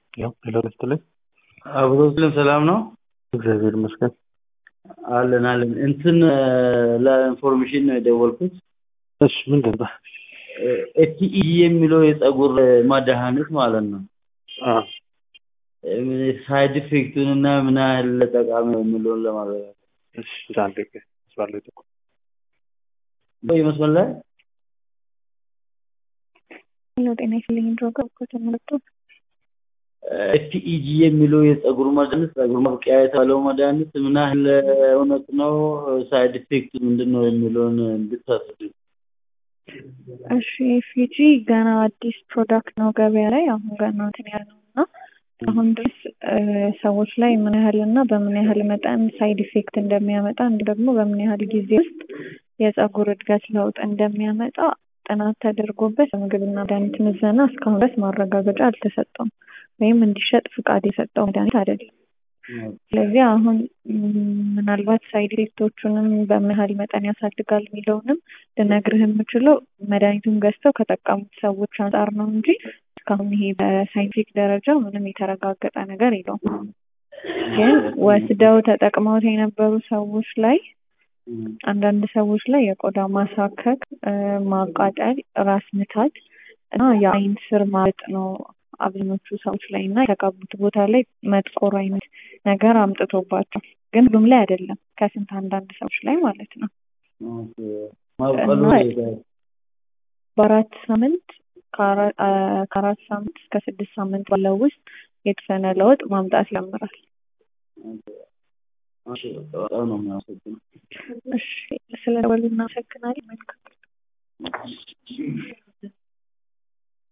ያው ሄሎ ይስጥልኝ። አብሮ ስለም ሰላም ነው እግዚአብሔር ይመስገን። አለን አለን። እንትን ለኢንፎርሜሽን ነው የደወልኩት። እሺ ምንድን ነው? ኤቲኢ የሚለው የፀጉር መድኃኒት ማለት ነው። አዎ ሳይድ ኢፌክቱን እና ምን ያህል ጠቃሚ ነው የሚለውን ለማረጋገጥ እሺ አንዴ ቆይ፣ መስመር ላይ ጥቁ ወይ መስመር ላይ ሄሎ ጤና ይስጥልኝ። ድሮጋ እኮ ተመልክቶ ኤቲኢጂ የሚለው የፀጉር መድኃኒት ፀጉር ማብቂያ የተባለው መድኃኒት ምን ያህል እውነት ነው፣ ሳይድ ኢፌክቱ ምንድን ነው የሚለውን እንድታስረዱ። እሺ ፊጂ ገና አዲስ ፕሮዳክት ነው ገበያ ላይ አሁን ገና እንትን ያለ ነው እና አሁን ድረስ ሰዎች ላይ ምን ያህል እና በምን ያህል መጠን ሳይድ ኢፌክት እንደሚያመጣ እንዲሁ ደግሞ በምን ያህል ጊዜ ውስጥ የፀጉር እድገት ለውጥ እንደሚያመጣ ጥናት ተደርጎበት በምግብና መድኃኒት ምዘና እስካሁን ድረስ ማረጋገጫ አልተሰጠውም ወይም እንዲሸጥ ፍቃድ የሰጠው መድኃኒት አይደለም። ስለዚህ አሁን ምናልባት ሳይድ ኢፌክቶቹንም በምን ያህል መጠን ያሳድጋል የሚለውንም ልነግርህ የምችለው መድኃኒቱን ገዝተው ከጠቀሙት ሰዎች አንጻር ነው እንጂ እስካሁን ይሄ በሳይንቲፊክ ደረጃ ምንም የተረጋገጠ ነገር የለውም። ግን ወስደው ተጠቅመውት የነበሩ ሰዎች ላይ አንዳንድ ሰዎች ላይ የቆዳ ማሳከክ፣ ማቃጠል፣ ራስ ምታት እና የአይን ስር ማበጥ ነው አብዛኞቹ ሰዎች ላይ እና የተቀቡት ቦታ ላይ መጥቆር አይነት ነገር አምጥቶባቸው ግን ሁሉም ላይ አይደለም፣ ከስንት አንዳንድ ሰዎች ላይ ማለት ነው። ማብቀሉ በአራት ሳምንት ከአራት ሳምንት እስከ ስድስት ሳምንት ባለው ውስጥ የተወሰነ ለውጥ ማምጣት ያምራል። በጣም ነው የሚያመሰግነው። እሺ፣ ስለ ደወሉ እናመሰግናለን። መልካም